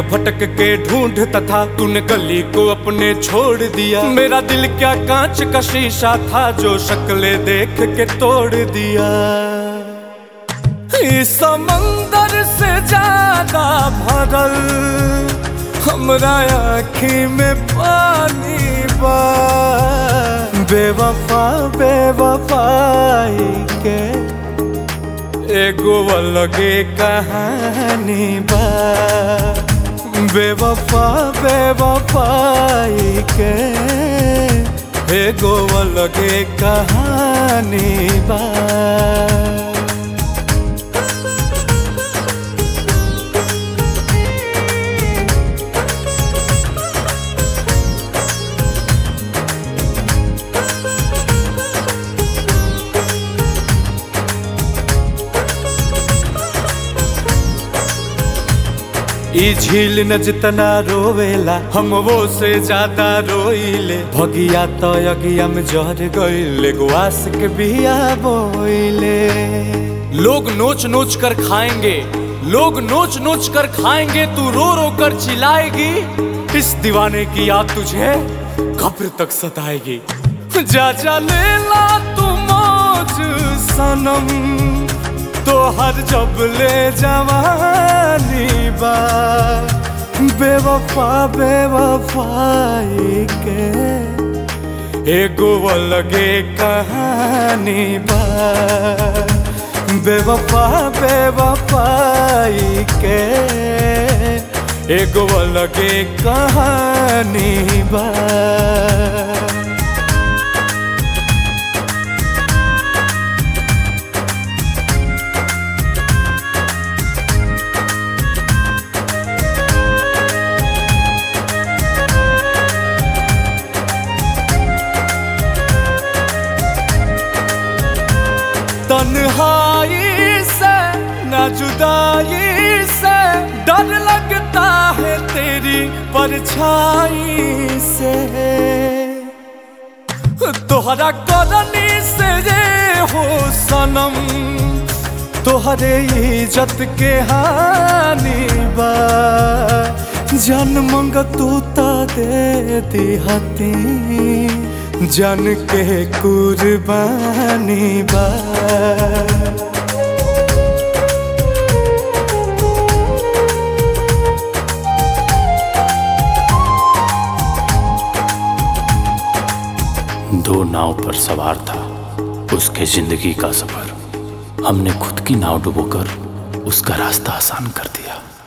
भटक के ढूंढता था तूने गली को अपने छोड़ दिया मेरा दिल क्या कांच का शीशा था जो शक्ले देख के तोड़ दिया इस समंदर से ज्यादा भरल हमरा आँखी में पानी बा बेवफा बेवफाई के एगो अलगे कहानी बा बेवफा बेवफाई के एगो अलगे कहानी बा ई झील न जितना रोवेला हम वो से ज्यादा रोइले भगिया तो अगिया में जहर गइले गुआस के बिया बोइले लोग नोच नोच कर खाएंगे लोग नोच नोच कर खाएंगे तू रो रो कर चिल्लाएगी इस दीवाने की याद तुझे कब्र तक सताएगी जा जा लेला तू मौज सनम तो हर जब ले जवानी बा बेवफा बेवफाई के एगो अलगे कहानी बा बेवफा बेवफाई के एगो अलगे कहानी बा तन्हाई से न जुदाई से डर लगता है तेरी परछाई से तोहरा करनी से रे हो सनम तोहरे इज्जत के हानि बा जन मंग तू ता दे दिहती जन के कुर्बानी बा दो नाव पर सवार था उसके जिंदगी का सफर हमने खुद की नाव डुबोकर उसका रास्ता आसान कर दिया